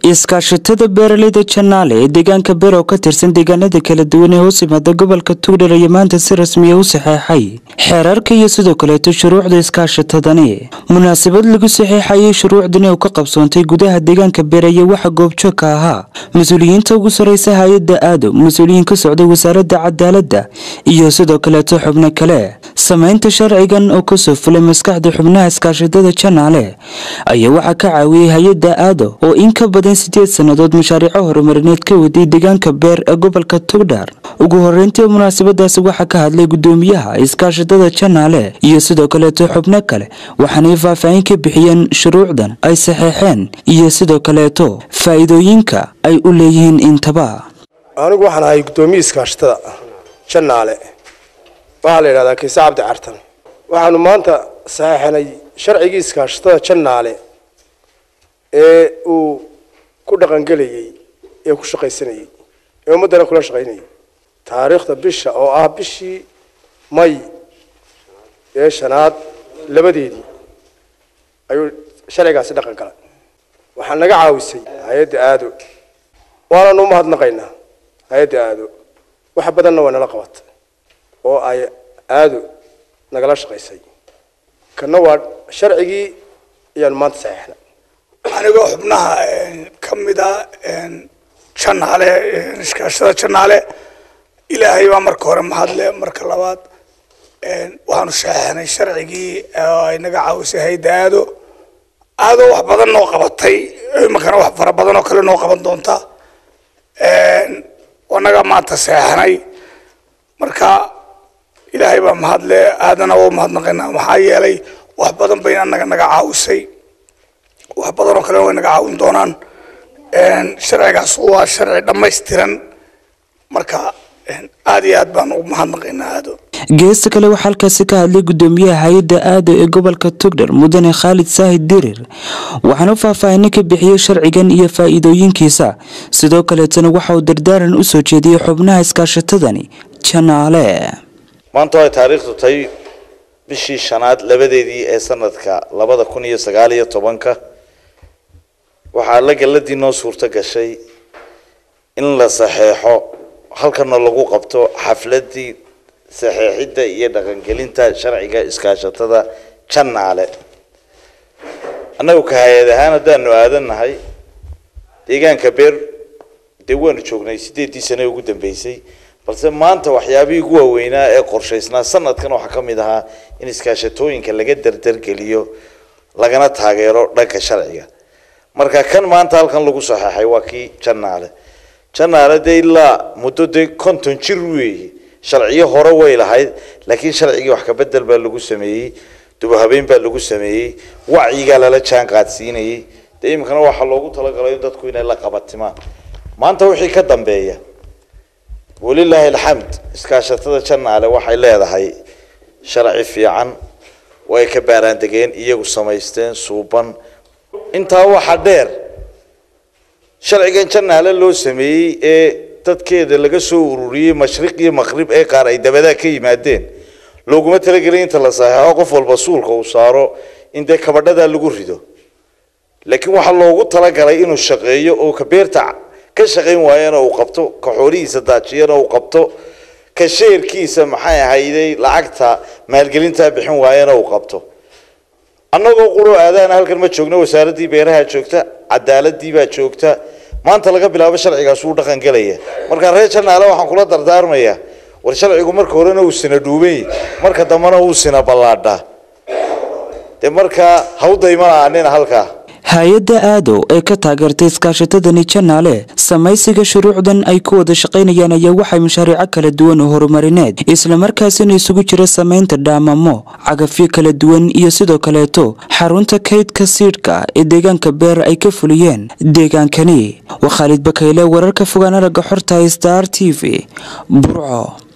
iskaashatada beeraleyda janaale ee deegaanka beer oo ka tirsan deegaanada kala duwan ee hoos yimaada gobolka tugdhar ayaa maanta si rasmiya u saxeexay xeerarka iyo sidoo kaleeto shuruucda iskaashatadani munaasabad lagu saxeexayay shuruucdani oo ka qabsoontay gudaha deegaanka beer ayaa waxaa goobjoogka ahaa mas-uuliyiinta ugu sareysa hay-adda aado mas-uuliyiin ka socda wasaaradda cadaaladda iyo sidoo kaleeto xubno kale sameynta sharcigan oo kasoo fulay maskaxda xubnaha iskaashatada janaale ayaa waxaa ka caawiyey hay-adda aado oo in ka badan sideed sannadood mashaariico horumarineed ka waday deegaanka beer ee gobolka tugdhar ugu horeyntii munaasabadaasi waxaa ka hadlay gudoomiyaha iskaashatada janaale iyo sidoo kaleeto xubno kale waxaanay faahfaahin ka bixiyeen shuruucdan ay saxeexeen iyo sidoo kaleeto faa'iidooyinka ay u leeyihiin intaba anigu waxaan ahay guddoomiye iskaashatada janaale waxaa la yidhahdaa kiise cabdi cartan waxaanu maanta saxeexnay sharcigii iskaashatada janaale ee uu ku dhaqangelayey ee ku shaqaysanayey ee ummaddana kula shaqaynayay taariikhda bisha oo ah bishii may ee shanaad labadeedii ayuu sharcigaasi dhaqan galay waxaa naga caawisay hay-adda aado waananu umahadnaqaynaa hay-adda aado wax badanna waa nala qabatay oo ay aado nagala shaqaysay kana waa sharcigii ayaanu maanta saxeexnay anigoo xubnaha ka mida janaale iskaashada janaale ilaahay baa marka hore mahadle marka labaad waxaanu saxeexnay sharcigii ay naga caawisay hayda aado aado wax badan noo qabatay imankana wax fara badan oo kale noo qaban doonta anaga maanta saxeexnay marka ilaahay baa mahadle aadana waa mahadnaqaynaa maxaa yeelay wax badan bayna anaga naga caawisay wax badan oo kale way naga caawin doonaan sharcigaas waa sharci dhammaystiran marka aad iyo aad baan ugu mahadnaqaynaa aado geesta kale waxaa halkaasi ka hadlay gudoomiyaha hay-adda aado ee gobolka tugdhar mudane khaalid saahid dirir waxaana faahfaahino ka bixiyey sharcigan iyo faa'iidooyinkiisa sidoo kaleetana waxa uu dardaaran u soo jeediyey xubnaha iskaashatadani janaale maanta ay taariikhdu tahay bishii shanaad labadeedii ee sanadka labada kun iyo sagaal iyo tobanka waxaa la galladii noo suurto gashay in la saxeexo halkana lagu qabto xafladii saxeexidda iyo dhaqangelinta sharciga iskaashatada janaale annagu ka hay-ad ahaan haddaanu aadannahay deegaanka beer dee waanu joognay sideedii sane ugu dambeysay balse maanta waxyaabihii ugu waaweynaa ee qorshaysnaa sanadkan waxaa ka mid ahaa in iskaashatooyinka laga dardargeliyo lagana taageero dhanka sharciga marka kan maanta halkan lagu saxeexay waa kii janaale janaale dee ilaa muddo dee konton jir weeye sharciyo hore way lahayd laakiin sharcigii wax kabedel baa lagu sameeyey dubahabeyn baa lagu sameeyey wacyigaa lala jaan qaadsiinayay dee iminkana waxaa loogu talagalay in dadku inay la qabatimaan maanta wixii ka dambeeya walilaahi alxamd iskaashatada janaale waxay leedahay sharci fiican way ka baaraandegeen iyagu samaysteen suuban intaa waxaa dheer sharcigan janaale loo sameeyey ee dadkeeda laga soo ururiyey mashriq iyo maqrib ee qaar ay dabadaa ka yimaadeen looguma talagelin inta la saxeexo qof walba suulka uu saaro in dee kabadhadaa lagu rido laakiin waxaa loogu talagalay inuu shaqeeyo oo ka beerta ka shaqayn waayana uu qabto ka xoolihiisa daajiyana uu qabto ka sheerkiisa maxay ahayday lacagta maalgelintaa bixin waayana uu qabto annagoo quro aadaana halkan ma joogno wasaaraddii beeraha joogta cadaaladii baa joogta maanta laga bilaabo sharcigaas wuu dhaqan gelaya marka reer janaale waxaan kula dardaarmayaa war sharcigu marka horena uu sina dhuubay marka dambena uu sina ballaadhaa dee markaa hawdaymana anina halkaa hay-adda aado ee ka taageertay iskaashatadani janaale samaysiga shuruucdan ay ku wada shaqaynayaan ayaa waxay mashaariico kala duwan oo horumarineed islamarkaasina isugu jira samaynta dhaamamo cagafyo kala duwan iyo sidoo kaleeto xarunta kaydka siidhka ee deegaanka beer ay ka fuliyeen deegaankani waa khaalid bakayle wararka fogaan aragga xorta star t v burco